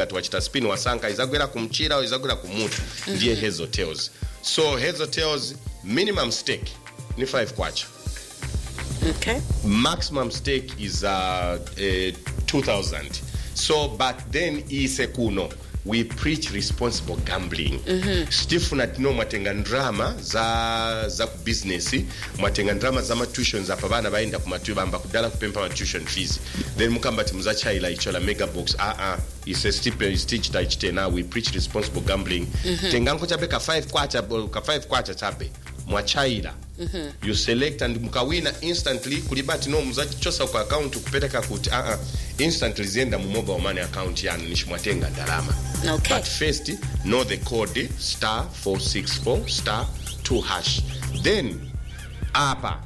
ngati wachita spin wasankha izagwera kumchira izagwera kumutu ndiye heads or tails so heads or tails minimum stake ni 5 kwacha okay maximum stake is uh, uh, 2000 so but then ise kuno we preach responsible gambling mm-hmm. stifuna tino mwatenga ndrama za za ku business mwatenga ndrama za matuitions apa bana baenda ku matu bamba kudala kupempa ma tuition fees then mukamba ti muzachaila icho la mega box ah ah ise stipe stitch ta ichitena we preach responsible gambling mm-hmm. tenganko chabe ka 5 kwacha ka 5 kwacha chabe mwachaila mm-hmm. you select and mukawina instantly kulibati no muzachichosa ku account kupeleka kuti uh -uh. instantly zienda mu mobile money account yanu nishimwatenga ndalama Okay. but first know the code star 464 star 2 hash then apa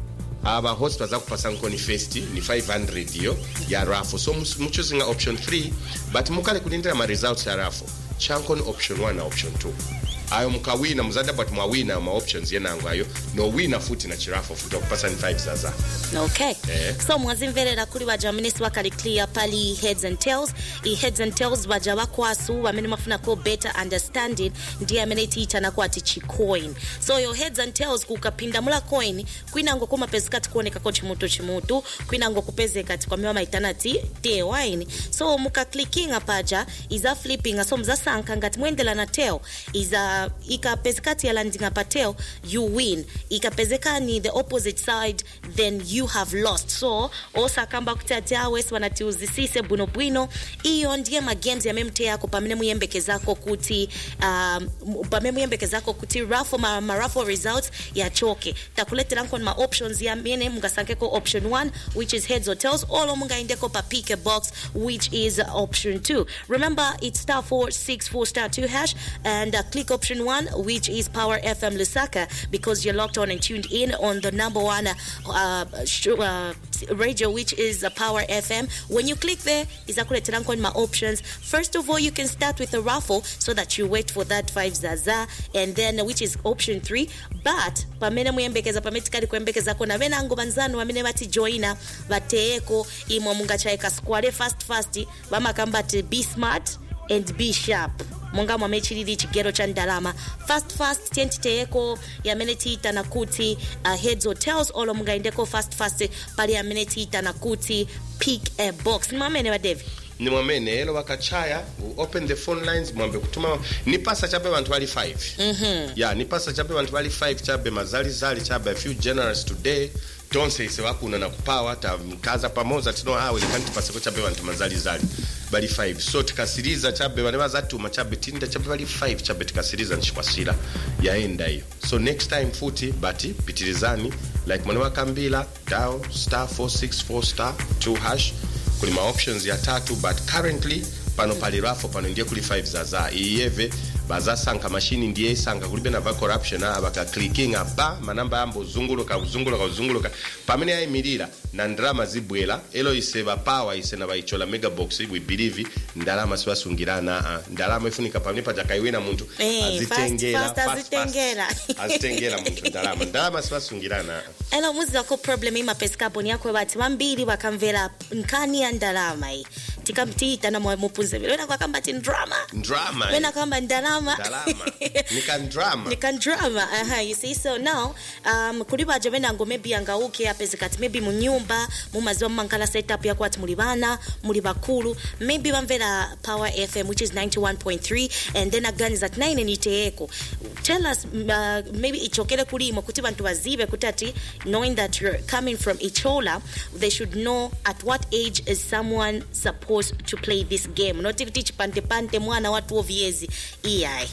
aba host bazakupasa nkoni first ni 500 yo ya raffle so mus- muchuzinga option 3 but mukale kulindira ma results ya raffle chankoni option 1 na option 2 ayo mukawina muzada but mwawina ma options yenango ayo nowina futi na chiraffle futi wakupasa ni 5 zaza okay Eh. so mwazimverera kuli baja minisita wakali clear pali heads and tails i heads and tails baja bakwasu bamene mafunako better understanding ndiye amene tiyitanako ati chicoin so yo heads and tails kukapindamula coin kwinango kumapezeka tikuonekako chimutu chimutu kwinango kupezeka tikwamiwa maitana ti tewine so mukaklikinga paja iza flipping so muzasankha ngati muyendera na tail iza ikapezeka tiyalandinga pa tail you win ikapezeka ni the opposite side then you have lost so osakamba kuti ati awesi wanatiuzisise bwinobwino iyo ndiye magames yamemte yako pamene muyembekezako kuti um, pamene muyembekezako kuti raffle ma, ma raffle results yachoke takuleteranko ma options yamene mungasankeko option 1 which is heads or tails olo mungaendeko pa pick a box which is option 2 remember it's star 464 star 2 hash and uh, click option 1 which is power fm lusaka because you're locked on and tuned in on the number one uh, sh- uh, radio which is uh, power fm when you click there izakuleteranko in my options first of all you can start with a raffle so that you wait for that 5 zaza and then uh, which is option 3 but pamene muyembekeza pamene tikali kuyembekezako na venango vanzanu vamene vatijoina vateyeko imwe mungachaika square fast fast vamakamba ti be smart and be sharp monga mwamene chilili chigero cha ndalama fast fast tiyentiteyeko yamene tiyitana kuti uh, heads or tails olo mungaendeko fast fast pali amene tiyitana kuti pick a box ni mwamene wa david ni mwamene elo wakachaya open the phone lines mwambe kutuma nipasa chabe vantu vali 5 mm-hmm. ya nipasa chabe vantu vali 5 chabe mazalizali chabe a few generous today tonse ise wakuna na kupawa tamkaza pamoja tino awe likantipaseko chabe vantu mazalizali bali 5 so tikasiriza chabe vane vazatuma chabe tinda chabe vali 5 chabe tikasiriza nchikwasira yaenda iyo so next time futi bati pitirizani like mwana wakambila dao star 464 star 2 hash kuli ma options ya tatu but currently pano pali rafo pano ndiye kuli 5 zaza iyeve bazasanka mashini ndiye isanga kulibe na va corruption a bakaklikinga ba manamba yambo zunguluka uzunguluka uzunguluka pamene ayimirira na ndalama zibwera elo ise bapawa ise na baichola mega box we believe ndalama siwasungirana uh, ndalama ifunika pamene paja kaiwina munthu Eh, azitengera fast, fast, azitengera. azitengera munthu ndalama ndalama siwasungirana uh. ena muzirako problem imapesikapo ni yakwe bati vambiri vakamvera nkhani ya ndalama iyi tikamtiyitana mupunze vile wena kwakamba ti ndrama Ndrama, wena eh. kwamba ndalama ndalama nikandrama nikandrama aha you see so now um, kuli baja venango maybe angauke apezekati maybe munyumba mumaziwa mumankala setup yakwati muli bana muli bakulu maybe bamvera power fm which is 91.3 and then aganiza ati naine niteyeko tell us uh, maybe ichokere kulimo kuti bantu bazibe kuti ati knowing that you're coming from ichola they should know at what age is someone supposed to play this game noti kuti chipantepante mwana wa 12 years iyayi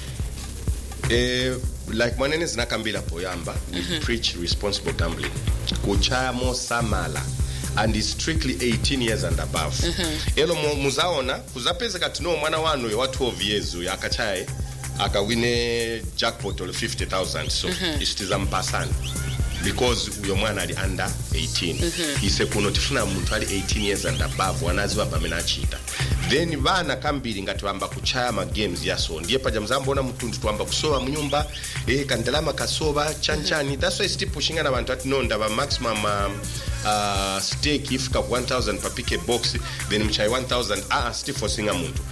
eh, like mwanene zinakambira poyamba we preach responsible gambling kuchamo samala and is strictly 18 years and above elo mu- muzaona kuzapezeka tino mwana wanu wa 12 years uyu akachaye akawine jackpot ol 50000 so isitiza mpasani because uyo mwana ali under 18 ise kuno tifuna munthu ali 18 years and above wanaziwa pamene achita then vana kambiri ngati vamba kuchaya magames yaso ndiye paja mzambona mtundu twamba kusowa munyumba eh, kandalama kasowa chanchani that's why still pushing na vantu ati no ndava maximum um, uh, stake ifika ku 1000 pa pick a box then mchai 1000 ah, still forcinga munthu